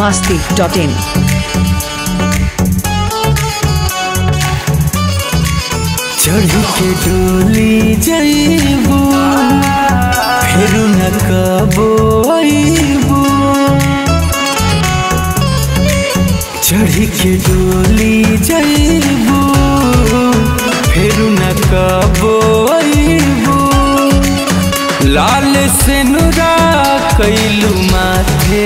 masti.in. चढ़ के डोली जइबू फेरू न कबो अइबू चढ़ के डोली जइबू फेरू न कबो अइबू लाल से नुरा कैलू माथे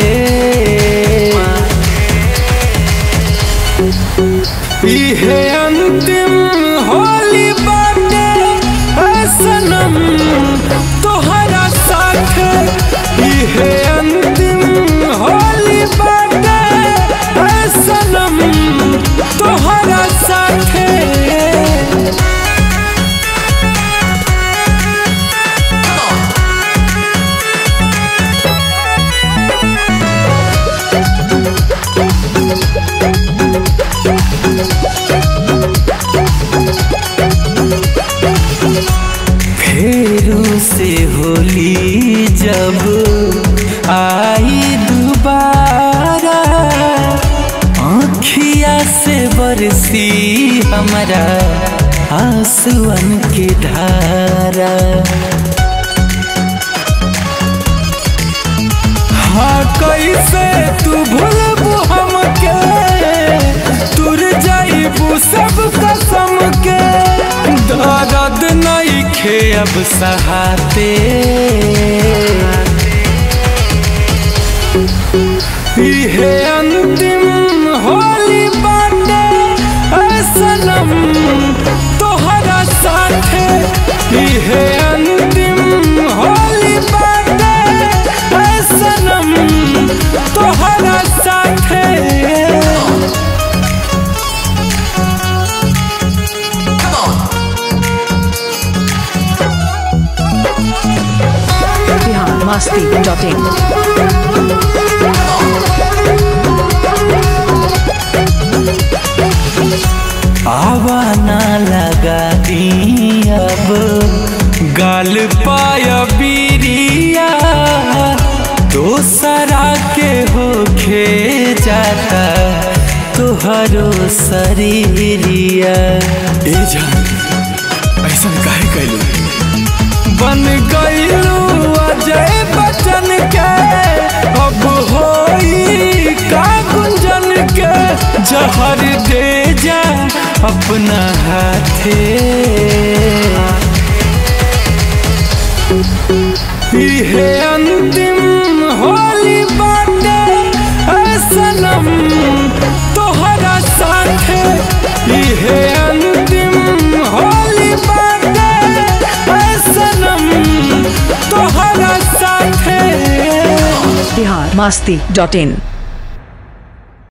इहे अंतिम होली बाटे ऐ सनम तोहरा साथ इहे अंतिम होली बाटे ऐ सनम तोहरा साथ फेरू से होली जब आई दोबारा आँखिया से बरसी हमारा आंसुअन के धारा हाँ कैसे तू भूलबू हमके तुर जाइबू सब कसम के दर्द नहीं खे अब सहाते इहे अंतिम होली बाटे ऐ सनम तोहरा साथे इहे अंतिम होली बाटे ऐ सनम तोहरा साथे Bihar masti.in. आवा ना लगा दी अब गाल पाया बीरिया दोसरा के होखे जाता तुहरो शरीरिया ए जान ऐसा काहे कैलू बन गईलू अजय बचन के अब होई का गुंजन के जहर दे जा अपना हाथे इहे अंतिम होली बाटे ऐ सनम तोहरा साथे इहे अंतिम होली बाटे ऐ सनम तोहरा साथे Bihar masti.in.